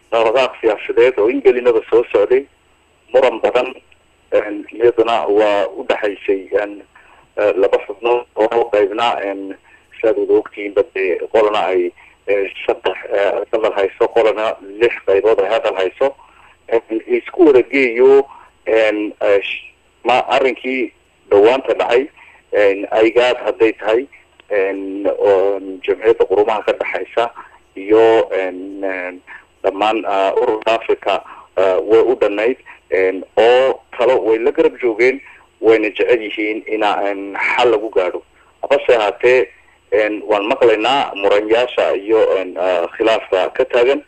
dhaqdhaqaaq siyaasadeed oo ingelinaba soo socday muran badan iyaduna waa udhexaysay laba xubnood oo qaybna siaad wada ogtihiin bade qolana ay saddex hadal hayso qolana lix qaybood ay hadal hayso isku wada geeyo ma arrinkii dhawaanta dhacay aygaad hadday tahay jamciyadda qurumaha ka dhexaysa iyo dhammaan ururka africa way u dhanayd oo talo way la garab joogeen wayna jecel yihiin ina xal lagu gaadho habase ahaatee waan maqlaynaa muranyaasha iyo khilaafka ka taagan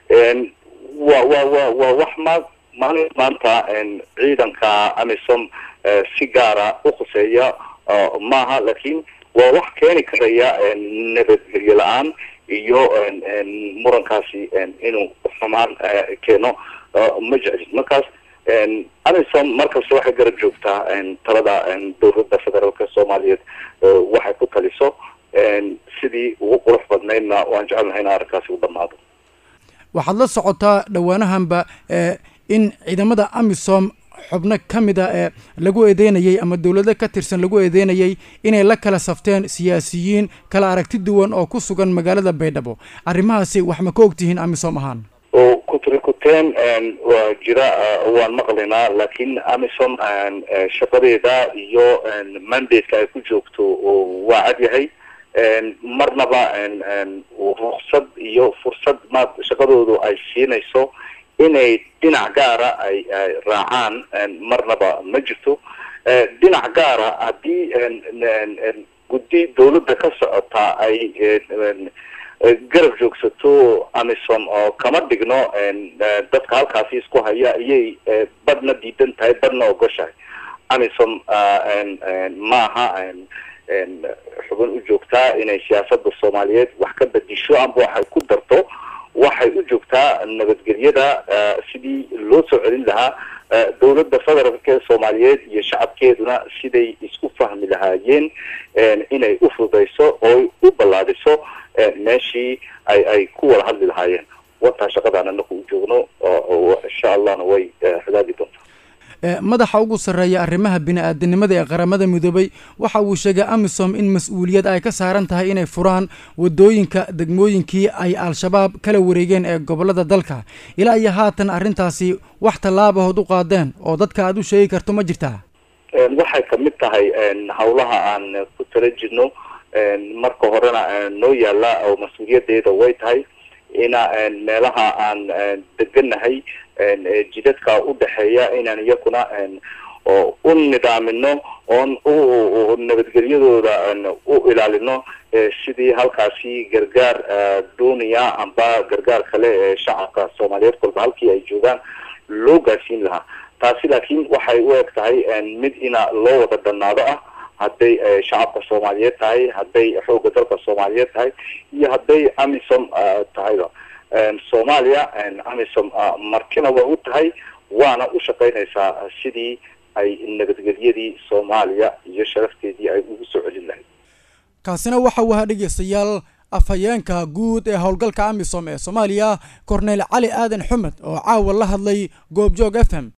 wa wa wa waa wax ma maalin maanta ciidanka amisom si gaara ukhuseeya maaha lakin waa wax keeni karaya nabadgelyo la-aan iyo murankaasi inuu xumaan keeno ma jeclid markaas amisom markasta waxay garab joogtaa talada dowladda federaalka soomaaliyeed waxay ku taliso sidii ugu qurux badnaydna waan jecelnahay in arrinkaasi u dhamaado waxaad la socotaa dhowaanahanba in ciidamada amisom xubno ka mid a ee lagu eedeynayay ama dowlado ka tirsan lagu eedeynayay inay la kala safteen siyaasiyiin kala aragti duwan oo ku sugan magaalada baydhabo arrimahaasi wax ma ka ogtihiin amisom ahaan oo kutrikuteen waa jira waan maqlaynaa laakiin amisom shaqadeeda iyo mandate-ka ay ku joogto waa cad yahay marnaba ruksad iyo fursad ma shaqadoodu ay siinayso inay dhinac gaara ay raacaan marnaba ma jirto dhinac gaara haddii guddi dawladda ka socota ay garab joogsato amisom oo kama dhigno dadka halkaasi isku haya ayay badhna diidan tahay badhna ogoshahay amisom maaha xubin u joogtaa inay siyaasada soomaaliyeed wax ka bedisho amba waxay ku darto waxay u joogtaa nabadgelyada sidii loo soo celin lahaa dowladda federaalka ee soomaaliyeed iyo shacabkeeduna siday isku fahmi lahaayeen inay u fududayso oo u ballaadiso meeshii ay ay ku wada hadli lahaayeen wataa shaqadaan anaku u joogno insha allahna way hagaagi doontaa madaxa ugu sarreeya arrimaha bini-aadanimada ee qaramada midoobay waxa uu sheegay amisom in mas-uuliyad ay ka saaran tahay inay furaan wadooyinka degmooyinkii ay al-shabaab kala wareegeen ee gobolada dalka ilaa iyo haatan arrintaasi wax tallaabahood u qaadeen oo dadka aad u sheegi karto ma jirtaa waxay kamid tahay hawlaha aan ku tala jirno marka horena noo yaala oo mas-uuliyadeeda way tahay ina meelaha aan deganahay jidadka udhexeeya inaan iyakuna u nidaamino oon u nabadgelyadooda u ilaalino sidii halkaasi gargaar duuniya amba gargaar kale ee shacabka soomaaliyeed kolba halkii ay joogaan loo gaadhsiin lahaa taasi laakiin waxay u eg tahay mid ina loo wada dhanaado ah hadday shacabka soomaaliyeed tahay hadday xoogga dalka soomaaliyeed tahay iyo hadday amisom tahayba soomaaliya amisom martina waa u tahay waana u shaqaynaysaa sidii ay nabadgelyadii soomaaliya iyo sharafteedii ay ugu soo celin lahayd kaasina waxa uu ahaa dhegeystayaal afhayeenka guud ee howlgalka amisom ee soomaaliya korneyl cali aadan xumed oo caawa la hadlay goobjoog f m